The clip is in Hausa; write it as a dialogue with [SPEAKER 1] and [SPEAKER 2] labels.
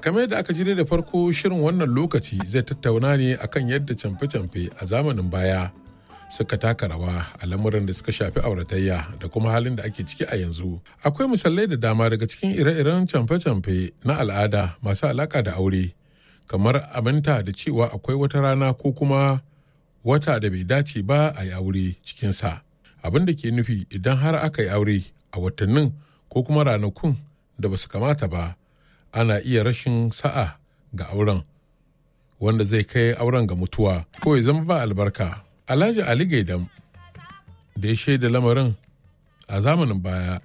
[SPEAKER 1] kamar yadda aka ji da farko shirin wannan lokaci zai tattauna ne akan yadda camfe-camfe a zamanin baya suka taka rawa a lamuran da suka shafi auratayya da kuma halin da ake ciki a yanzu. Akwai misalai da dama daga cikin ire-iren camfe-camfe na al'ada masu alaka da aure, kamar aminta da cewa akwai wata rana ko kuma wata da bai dace ba a yi aure cikinsa. Abin da ke nufi idan har aka yi aure a watannin ko kuma ranakun da ba su kamata ba, ana iya rashin sa'a ga auren, wanda zai kai auren ga mutuwa ko ya zama ba albarka. Alhaji Ali Gaidam da ya shaida lamarin a zamanin baya